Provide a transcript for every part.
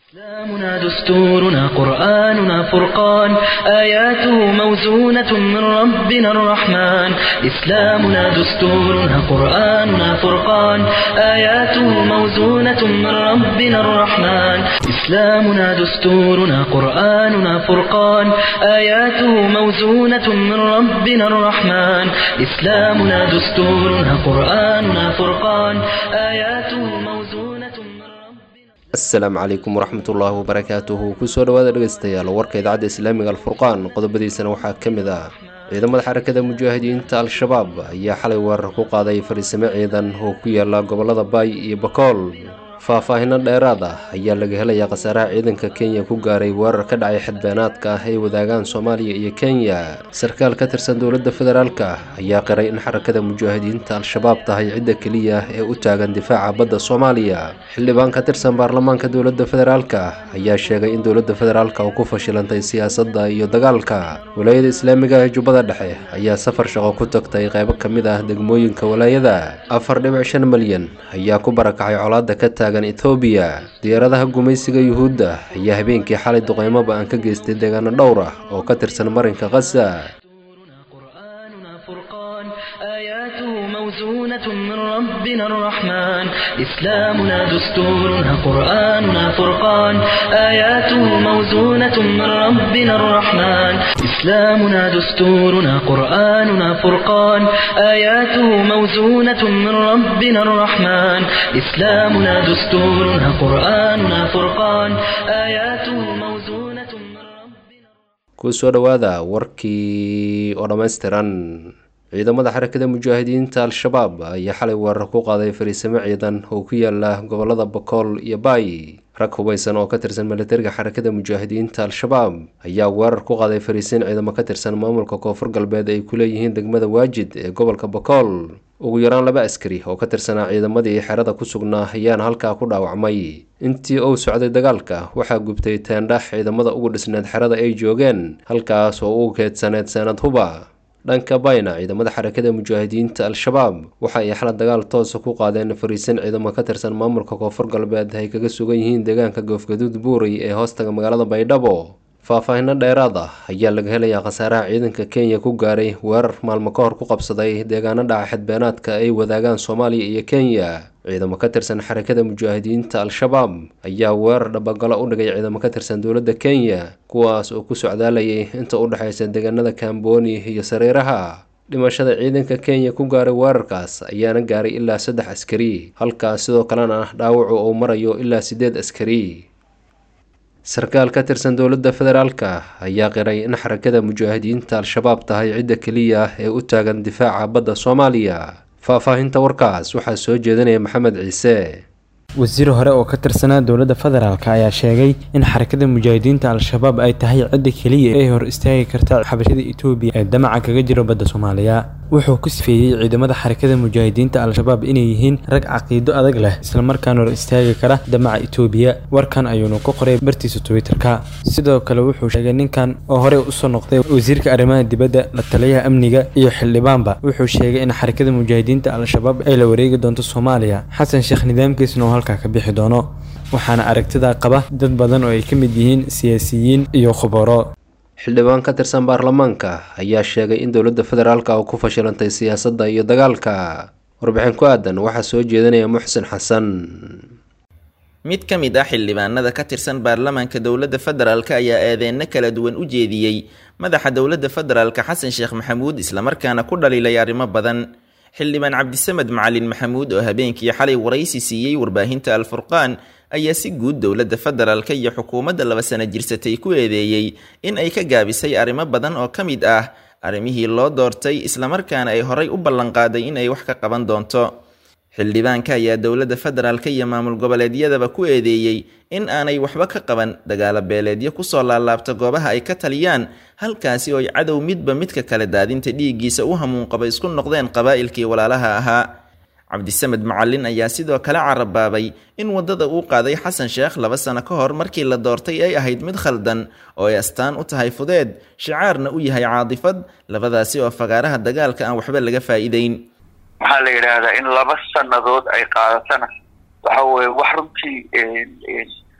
إسلامنا دستورنا قرآننا فرقان آياته موزونة من ربنا الرحمن إسلامنا دستورنا قرآننا فرقان آياته موزونة من ربنا الرحمن إسلامنا دستورنا قرآننا فرقان آياته موزونة من ربنا الرحمن إسلامنا دستورنا قرآننا فرقان آياته موزونة من ربنا asalaamu calaykum waraxmatullaahi wabarakaatuhu kusoo dhawaada dhegeystayaal warka idaacadda islaamiga alfurqaan qodobadiisana waxaa ka mid ah ciidamada xarakada mujaahidiinta al-shabaab ayaa xalay weerar ku qaaday fariisimo ciidan oo ku yaala gobolada baay iyo bakool faahfaahino dheeraad ah ayaa laga helayaa khasaaraha ciidanka kenya ku gaaray weerar ka dhacay xadbeenaadka ah ay wadaagaan soomaaliya iyo kenya sarkaal ka tirsan dowladda federaalka ayaa qiray in xarakada mujaahidiinta al-shabaab tahay cidda keliya ee u taagan difaaca badda soomaaliya xildhibaan ka tirsan baarlamaanka dowladda federaalka ayaa sheegay in dowladda federaalka uu ku fashilantay siyaasadda iyo dagaalka walaayada islaamiga ee jubbada dhexe ayaa safar shaqo ku tagtay qaybo ka mid ah degmooyinka walaayada afar dhibic shan malyan ayaa ku barakacay colaadda ka taagan ethoobiya diyaaradaha gumaysiga yuhuudda ayaa habeenkii xalay duqeymoba aan ka geystay deegaano dhowr ah oo ka tirsan marinka khaza قرآننا فرقان آياته موزونة من ربنا الرحمن إسلامنا دستورنا قرآننا فرقان آياته موزونة من ربنا الرحمن إسلامنا دستورنا قرآننا فرقان آياته موزونة من ربنا الرحمن إسلامنا دستورنا قرآننا فرقان آياته موزونة من ربنا kusoo dhowaada warkii oo dhammaystiran ciidamada xarakada mujaahidiinta al-shabaab ayaa xalay weerar ku qaaday fariisimo ciidan oo ku yaala gobolada bakool iyo baay rag hubaysan oo ka tirsan militariga xarakada mujaahidiinta al-shabaab ayaa weerar ku qaaday fariisiin ciidamo ka tirsan maamulka koonfur galbeed ay ku leeyihiin degmada waajid ee gobolka bakool ugu yaraan laba askari oo ka tirsanaa ciidamadii xerada ku sugnaa ayaana halkaa ku dhaawacmay intii uu socday dagaalka waxaa gubtay teendhax ciidamada ugu dhisneed xerada ay joogeen halkaas oo uu keedsaneed sanad huba dhanka bayna ciidamada xarakada mujaahidiinta al-shabaab waxa ay xala dagaal toosa ku qaadeen fariisin ciidamo ka tirsan maamulka koonfur galbeed ay kaga sugan yihiin deegaanka goofgaduud buurey ee hoostaga magaalada baydhabo faahfaahino dheeraad ah ayaa laga helayaa khasaaraha ciidanka kenya ku gaaray weerar maalmo ka hor ku qabsaday deegaano dhaca xadbeenaadka ay wadaagaan soomaaliya iyo kenya ciidamo ka tirsan xarakada mujaahidiinta al-shabaab ayaa weerar dhabagalo u dhigay ciidamo ka tirsan dowladda kenya kuwaas oo ku socdaalayay inta u dhexaysa deegaanada kamboni iyo sariiraha dhimashada ciidanka kenya ku gaaray weerarkaas ayaana gaaray ilaa saddex askari halkaas sidoo kalena dhaawacu uu marayo ilaa siddeed askari sarkaal ka tirsan dowladda federaalka ayaa qiray in xarakada mujaahidiinta al-shabaab tahay cidda keliya ee u taagan difaaca badda soomaaliya faahfaahinta warkaas waxaa soo jeedinaya maxamed ciise wasiir hore oo ka tirsanaa dowladda federaalk ayaa sheegay in xarakada mujaahidiinta al-shabaab ay tahay cidda keliya ee hor istaagi karta xabashada etoobiya ee damaca kaga jiro badda soomaaliya wuxuu ku sifeeyey ciidamada xarakada mujaahidiinta al-shabaab inay yihiin rag caqiido adag leh islamarkaana hor istaagi kara damaca etoobiya warkan ayuunu ku qoray bartiisa twitter-ka sidoo kale wuxuu sheegay ninkan oo horey usoo noqday wasiirka arrimaha dibadda la taliyaha amniga iyo xildhibaanba wuxuu sheegay in xarakada mujaahidiinta al-shabaab ay la wareegi doonto soomaaliya xasan sheekh nidaamkiisna oo halkaa ka bixi doono waxaana aragtidaa qaba dad badan oo ay ka mid yihiin siyaasiyiin iyo khubaro xildhibaan ka tirsan baarlamaanka ayaa sheegay in dowladda federaalka oo ku fashilantay siyaasadda iyo dagaalka warbixin ku aadan waxaa soo jeedinaya muxsin xasan mid ka mid ah xildhibaanada ka tirsan baarlamaanka dowladda federaalk ayaa eedeyno kala duwan u jeediyey madaxa dowladda federaalk xasan sheekh maxamuud islamarkaana ku dhaliilay arrimo badan xildhibaan cabdisamed macalin maxamuud oo habeenkii xalay waraysi siiyey warbaahinta al-furqaan ayaa si guud dowladda federaalka iyo xukuumadda laba sano jirsatay ku eedeeyey in ay ka gaabisay arrimo badan oo ka mid ah arrimihii loo doortay islamarkaana ay horay u ballanqaaday in ay wax ka qaban doonto xildhibaanka ayaa dowladda federaalka iyo maamul goboleedyadaba ku eedeeyey in aanay waxba ka qaban dagaalo beeleedyo kusoo laalaabta goobaha ay ka taliyaan halkaasi oo ay cadow midba midka kale daadinta dhiiggiisa u hamuunqaba isku noqdeen qabaa'ilkii walaalaha ahaa cabdisamed macalin ayaa sidoo kale carabaabay in waddada uu qaaday xasan sheekh laba sano ka hor markii la doortay ay ahayd mid khaldan oo ay astaan u tahay fudeed shicaarna u yahay caadifad labadaasi oo fagaaraha dagaalka aan waxba laga faa'iideyn maxaa la yidhaahdaa in laba sannadood ay qaadatana waxa weye wax runtii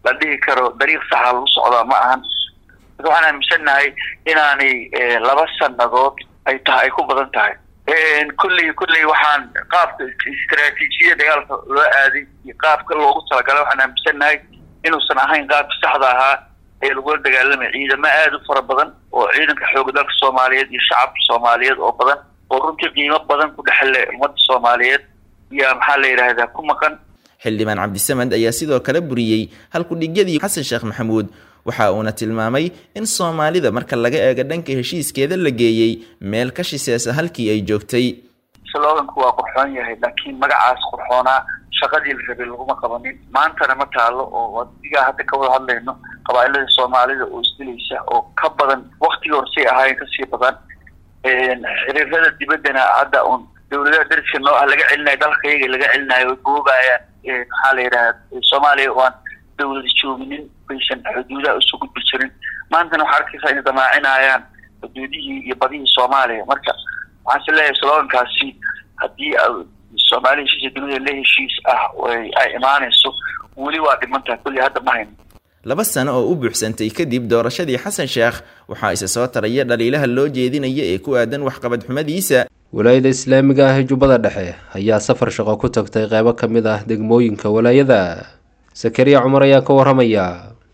la dhihi karo dariiq saxa lagu socdaa ma ahan waxaan aaminsannahay inaanay laba sannadood ay tahay ay ku badan tahay kulley kulley waxaan qaabka istaraatiijiyada dagaalka loo aaday iyo qaabka loogu talagalay waxaan aaminsannahay inuusan ahayn qaabka saxda ahaa ee lagula dagaalamay ciidamo aada u fara badan oo ciidanka xooga dalka soomaaliyeed iyo shacabka soomaaliyeed oo badan oo runtii qiimo badan ku dhexle ummadda soomaaliyeed yaa maxaa la yidhaahdaa ku maqan xildhibaan cabdisamed ayaa sidoo kale buriyey halkudhigyadii xasan sheekh maxamuud waxa uuna tilmaamay in soomaalida marka laga eego dhanka heshiiskeeda la geeyey meel ka shiseesa halkii ay joogtay sloganku waa qurxoon yahay laakiin magacaas qurxoonaa shaqadii la rabay laguma qabanin maantana ma taalo oo adigaa hadda ka wada hadlayno qabaailada soomaalida oo isdilaysa oo ka badan waktigii horsay ahaayeen kasii badan xiriirada dibaddana hadda un dawladaha dariska noo ah laga celinayo dalka iyaga laga celinayo way goobayaan maxaa la yidhaha soomaaliya oo aan dawlada jooginin baysan xuduudaha usoo gudbi jirin maantana waxaa arkaysaa inay damaacinayaan xuduudihii iyo badihii soomaaliya marka waxaan is leeyahay slogankaasi haddii soomaaliya heshiisa dunida la heshiis ah ay imaanayso weli waa dhimantaha kulli hadda ma hayno laba sano oo u buuxsantay kadib doorashadii xasan sheekh waxaa isa soo taraya dhaliilaha loo jeedinaya ee ku aadan waxqabad xumadiisa walaayada islaamiga ah ee jubbada dhexe ayaa safar shaqo ku tagtay qeybo ka mid ah degmooyinka walaayada sakariya cumar ayaa ka waramaya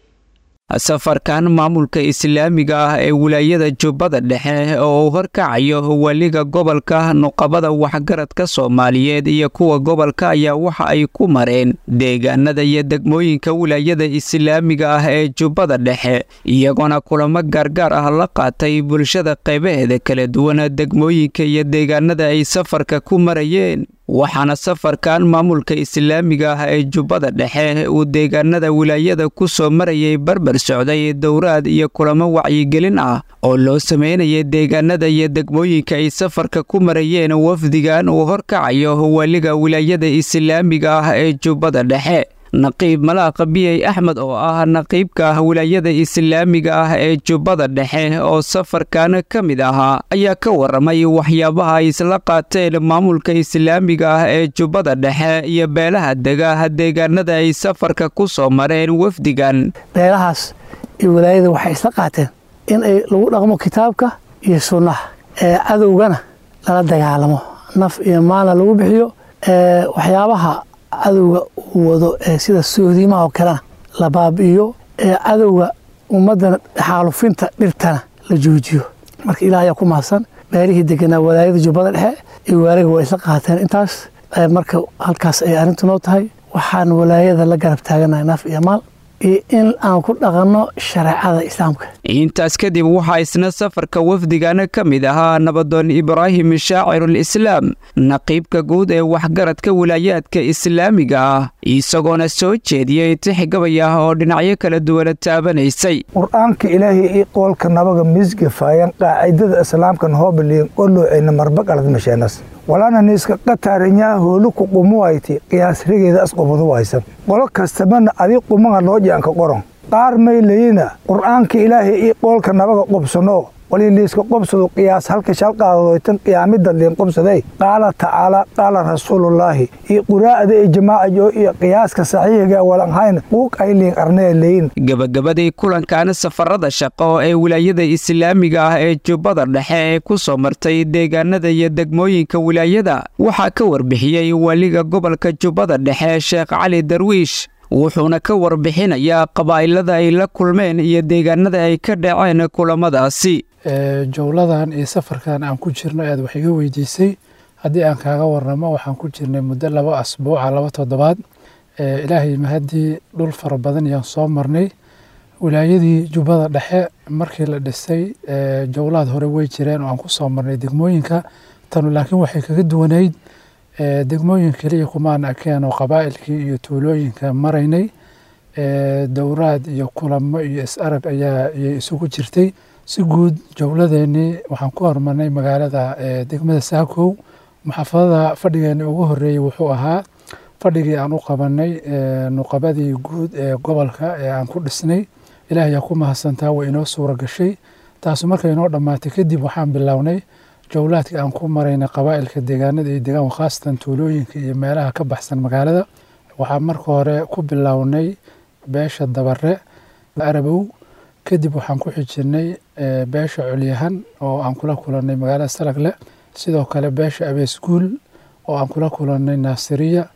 safarkan maamulka islaamiga ah ee wilaayada jubbada dhexe oo uu horkacayo waliga gobolka nuqabada waxgaradka soomaaliyeed iyo kuwa gobolka ayaa waxa ay ku mareen deegaanada iyo degmooyinka wilaayada islaamiga ah ee jubbada dhexe iyagoona kulamo gaargaar ah la qaatay bulshada qaybaheeda kala duwan degmooyinka iyo deegaanada ay safarka ku marayeen waxaana safarkan maamulka islaamiga ah ee jubbada dhexe uu deegaanada wilaayada ku soo marayay barbar socday dowraad iyo kulamo wacyigelin ah oo loo sameynayay deegaanada iyo degmooyinka ay safarka ku marayeen wafdigan uu horkacayo waliga wilaayada islaamiga ah ee jubbada dhexe naqiib malaaqa biyey axmed oo ah naqiibka wilaayada islaamiga ah ee jubbada dhexe oo safarkan ka mid ahaa ayaa ka waramay waxyaabaha ay isla qaateen maamulka islaamiga ah ee jubbada dhexe iyo beelaha dega deegaanada ay safarka ku soo mareen wafdigan beelahaas iyo wilaayada waxay isla qaateen in ay lagu dhaqmo kitaabka iyo sunnaha ee cadowgana lala dagaalamo naf iyo maalna lagu bixiyo waxyaabaha cadowga uu wado ee sida soodiimaha oo kalena la baabi'iyo ee cadowga ummadana xaalufinta dhirtana la joojiyo marka ilaah ayaa ku mahadsan beelihii deganaa walaayada jubbada dhexe iyo waaliga waa isla qaateen intaas marka halkaas ay arrintu noo tahay waxaan walaayada la garab taaganahay naf iyo maal iyo in aan ku dhaqanno shareecada islaamka intaas kadib waxaa isna safarka wafdigana ka mid ahaa nabadoon ibraahim shaacirul islaam naqiibka guud ee waxgaradka wilaayaadka islaamiga ah isagoona soo jeediyey tixgabay ah oo dhinacyo kala duwana taabanaysay qur-aanka ilaahay io qoolka nabaga misgafaayan qaacidada islaamkan hoobiliin qollooceyna marbaqalad masheenas walana niiska qataarinyaa hoolu ku qumuwayti qiyaasrigeeda asqobadu waysan qolo kastabana adi qumaga loo jaanka qoron qaar may layina qur'aanka ilaahay io qoolka nabaga qobsano wali liiska qobsadu qiyaas halka shalqaadoytan qiyaamida liin qobsaday qaala tacaala qaala rasuulullaahi iyo quraa'ada iyo jamaacajo iyo qiyaaska saxiixiga walanhayn quug ay liin arnee leyin gabagabadii kulankan safarada shaqo ee wilaayada islaamiga ah ee jubbada dhexe ee ku soo martay deegaanada iyo degmooyinka wilaayada waxaa ka warbixiyey waliga gobolka jubbada dhexe sheekh cali darwiish wuxuuna ka warbixinayaa qabaa'ilada ay la kulmeen iyo deegaanada ay ka dhaceen kulamadaasi jowladan iyo safarkan aan ku jirno aad wax iga weydiisay haddii aan kaaga waramo waxaan ku jirnay muddo laba asbuuca laba toddobaad ilaahay mahaddii dhul fara badan ayaan soo marnay wilaayadii jubbada dhexe markii la dhisay jowlaad hore way jireen oo aan ku soo marnay degmooyinka tanu laakiin waxay kaga duwanayd degmooyin keliya kumaan akeen oo qabaa'ilkii iyo tuulooyinka maraynay dowraad iyo kulamo iyo is-arag ayaa ayay isugu jirtay si guud jowladeennii waxaan ku hormarnay magaalada degmada saakow maxaafadada fadhigeeni ugu horeeyey wuxuu ahaa fadhigii aan u qabanay nuqabadii guud ee gobolka ee aan ku dhisnay ilaah ayaa ku mahadsantaa way inoo suura gashay taasu markay inoo dhammaatay kadib waxaan bilownay jowlaadka aan ku maraynay qabaa'ilka deegaanada iyo deegaan khaasatan tuulooyinka iyo meelaha ka baxsan magaalada waxaan marka hore ku bilownay beesha dabare arabow kadib waxaan ku xijirnay beesha culyahan oo aan kula kulannay magaalada salagle sidoo kale beesha abeesguul oo aan kula kulannay naasiriya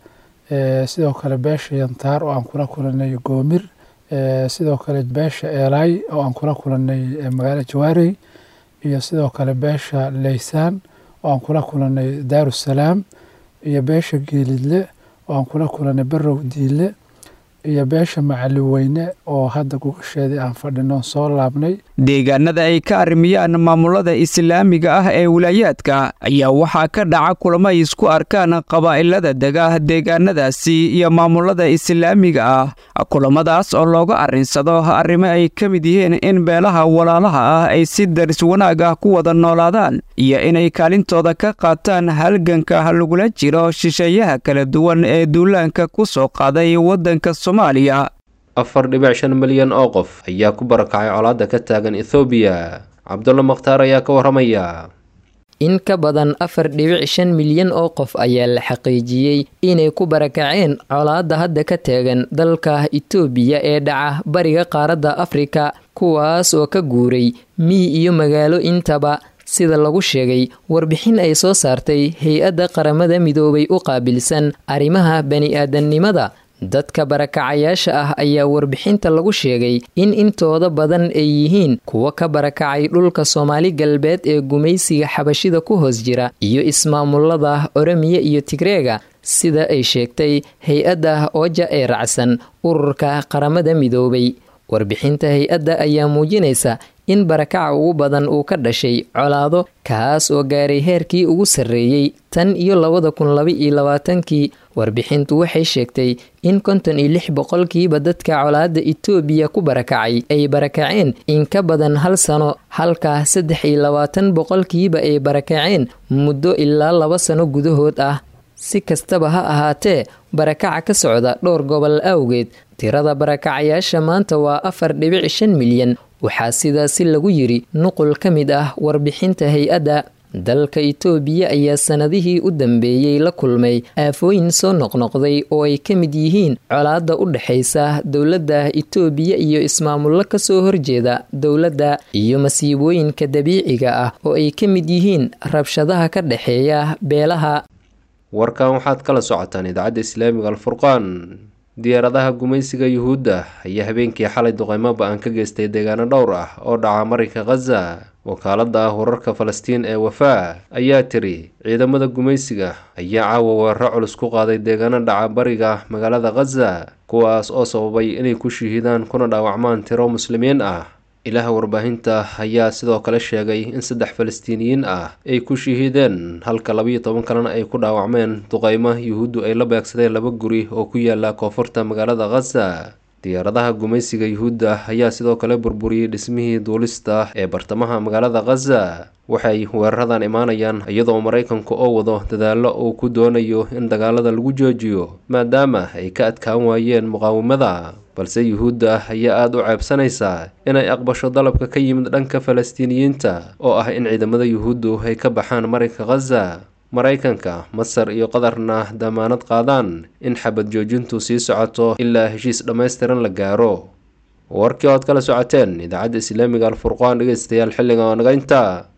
sidoo kale beesha yantaar oo aan kula kulannay goomir sidoo kale beesha eelaay oo aan kula kulannay magaalada jawaarey iyo sidoo kale beesha leysaan oo aan kula kulannay daarusalaam iyo beesha geelidle oo aan kula kulannay barow diile iyo beesha macaliweyne oo hadda gugasheedii aan fadhino soo laabnay deegaanada ay ka arrimiyaan maamulada islaamiga ah ee wilaayaadka ayaa waxaa ka dhaca kulamo ay isku arkaan qabaa'ilada dega deegaanadaasi iyo maamulada islaamiga ah kulamadaas oo looga arrinsado arrimo ay ka mid yihiin in beelaha walaalaha ah ay si daris wanaag ah ku wada noolaadaan iyo inay kaalintooda ka qaataan halganka lagula jiro shisheeyaha kala duwan ee duulaanka ku soo qaaday waddanka soomaaliya afar dhibic shan milyan oo qof ayaa ku barakacay colaadda ka taagan ethoobiya cabdulla makhtaar ayaa ka warramaya in ka badan afar dhibic shan milyan oo qof ayaa la xaqiijiyey inay ku barakaceen colaadda hadda ka taagan dalka itoobiya ee dhaca bariga qaaradda afrika kuwaas oo ka guuray miyi iyo magaalo intaba sida lagu sheegay warbixin ay soo saartay hay-adda qaramada midoobay u qaabilsan arrimaha bani-aadamnimada dadka barakacayaasha ah ayaa warbixinta lagu sheegay in intooda badan ay yihiin kuwa ka barakacay dhulka soomaali galbeed ee gumaysiga xabashida ku hoos jira iyo ismaamulada oromiya iyo tigreega sida ay sheegtay hay-adda ooja ee racsan ururka qaramada midoobay warbixinta hay-adda ayaa muujinaysa in barakaca ugu badan uu ka dhashay colaado kaas oo gaaray heerkii ugu sarreeyey tan iyo labada kun laba iyo labaatankii warbixintu waxay sheegtay in konton iyo lix boqolkiiba dadka colaadda itoobiya ku barakacay ay barakaceen in ka badan hal sano halka saddex iyo labaatan boqolkiiba ay barakaceen muddo ilaa laba sano gudahood ah si kastaba ha ahaatee barakaca ka socda dhowr gobol awgeed tirada barakacayaasha maanta waa afar dhibic shan milyan waxaa sidaasi lagu yiri nuqul ka mid ah warbixinta hay-adda dalka itoobiya ayaa sanadihii u dambeeyey la kulmay aafooyin soo noqnoqday oo ay ka mid yihiin colaadda u dhexaysa dowladda itoobiya iyo ismaamullo kasoo horjeeda dowladda iyo masiibooyinka dabiiciga ah oo ay ka mid yihiin rabshadaha ka dhexeeya beelaha warkan waxaad kala socotaan idaacadda islaamiga alfurqaan diyaaradaha gumaysiga yuhuudda ayaa habeenkii xalay duqeymo ba-an ka geystay deegaano dhowr ah oo dhaca marinka khaza wakaalada ah wararka falastiin ee wafaa ayaa tiri ciidamada gumaysiga ayaa caawa weeraro culus ku qaaday deegaano dhaca bariga magaalada khaza kuwaas oo sababay inay ku shahiidaan kuna dhaawacmaan tiro muslimiin ah ilaha warbaahinta ayaa sidoo kale sheegay in saddex falastiiniyiin ah ay ku shahiideen halka labayo toban kalena ay ku dhaawacmeen duqeymo yuhuuddu ay la beegsadeen laba guri oo ku yaala koonfurta magaalada khaza diyaaradaha gumaysiga yuhuudda ayaa sidoo kale burburiyey dhismihii duulista ee bartamaha magaalada khaza waxay weeraradan imaanayaan iyadoo maraykanku oo wado dadaallo uu ku doonayo in dagaalada lagu joojiyo maadaama ay ka adkaan waayeen muqaawamada balse yuhuudda ayaa aada u ceebsanaysaa inay aqbasho dalabka ka yimid dhanka falastiiniyiinta oo ah in ciidamada yuhuuddu ay ka baxaan marinka khaza maraykanka masar iyo qatarna damaanad qaadaan in xabad joojintu sii socoto ilaa heshiis dhammaystiran la gaaro warkii ood kala socoteen idaacadda islaamiga alfurqaan dhegeystayaal xilliga oo naga intaa